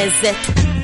desert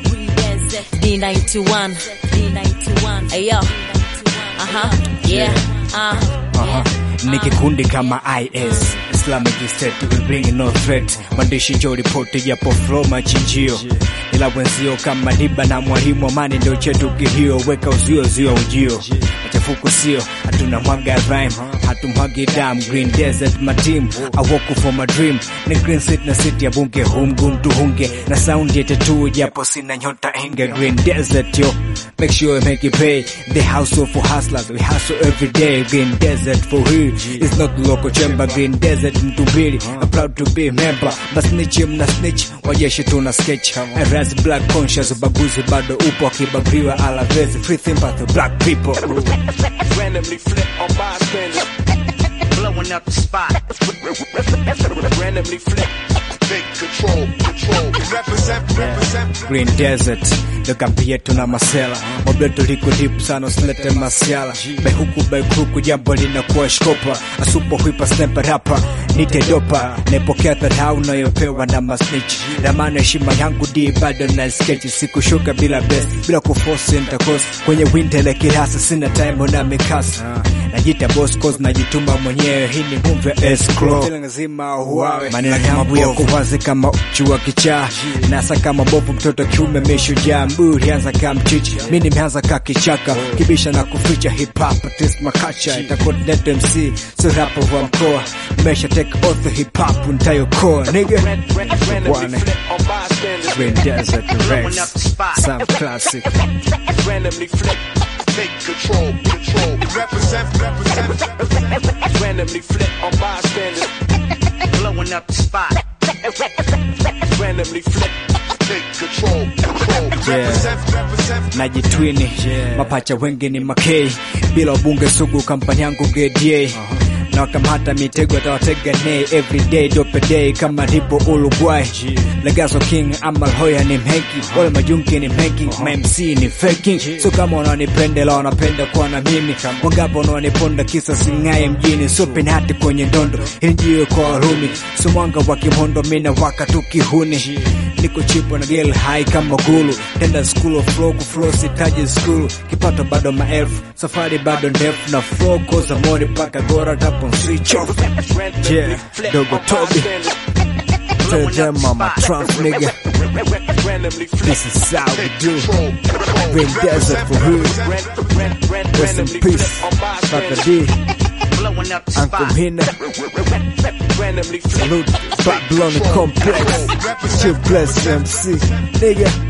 D91 D91 ayo aha yeah uh Aha. Ni kikundi kama IS Islamic State we bring no threat maandishi jo ripoti japo flow machinjio ila wenzio kama diba na mwalimu amani ndio chetu kihio weka uzio zio ujio machafuko sio hatuna mwaga rhyme hatumwagi dam green desert matim I walk for my dream ni green city na city ya bunge humgum tuhunge na sound yete tu japo sina nyota inge green desert yo make sure you make it pay the hustle for hustlers we hustle every day green desert for real it's not local chamber green desert mtu mbili I'm proud to be a member masnitch mna snitch wajeshi tuna sketch I rise black conscious ubaguzi bado upo akibagriwa alavezi free think about the black people randomly flip on bystanders. blowing up the spot. Randomly flip. Take control, control. Represent, represent. Green Desert ndo kambi yetu na masela mobleto liko deep sana usilete masiala behuku bekuku jambo linakuwa shkopa asupo huipa sniper rapa nite dopa naipokea dharau unayopewa na masnitch ramana heshima yangu di bado na sketch sikushuka bila best bila kuforce intercourse kwenye wintele kirasa sina time na mikasa najita boss cause najituma mwenyewe hii ni move ya escrow lazima uwawe maneno yangu ya kuwazi kama uchu wa kichaa nasa kama bovu mtoto kiume meshujaa mburi anza kama mchichi mi nimeanza ka kichaka kibisha na kuficha hip hop artist makacha itakontinent MC so rapa wa mkoa mesha take oath hip hop ntayokoa nigga Randomly Bwana. flip on bystanders. Green Desert Blowing up Rex the spot. some classic Randomly flip. Take control, control. Represent, represent. Randomly flip on bystanders. blowing up the spot. Randomly flip. Take control, control. Represent, represent. najitwini mapacha wengi ni makei bila ubunge sugu kampani yangu gda na wakamata mitego atawatega nei everyday dopeday kama ripo uruguay legazo king amalhoya ni mhenki wale majunki ni mhenki mamc ni faking so kama wananipendela wanapenda kuwa na mimi wangapo wananiponda kisa singaye mjini so penati kwenye ndondo hilijiwe kwa warumi so mwanga wa kimondo mina waka tu kihuni niko chipo na gel high kama gulu tenda school of flow kuflow sitaji school kipato bado maelfu safari bado ndefu na flow koza mori paka gora tapo switch off Randomly Yeah, flip Dogo on Toby. bystanders. tell them I'm a trump nigga Randomly flip. this is how we do Control, control. Green Desert for real Ran- ran- ran- rest in randomly peace flip on Papa bystanders. D Blowing up the Uncle spot. Hina Randomly flip. salute Babylon complex chill bless MC nigga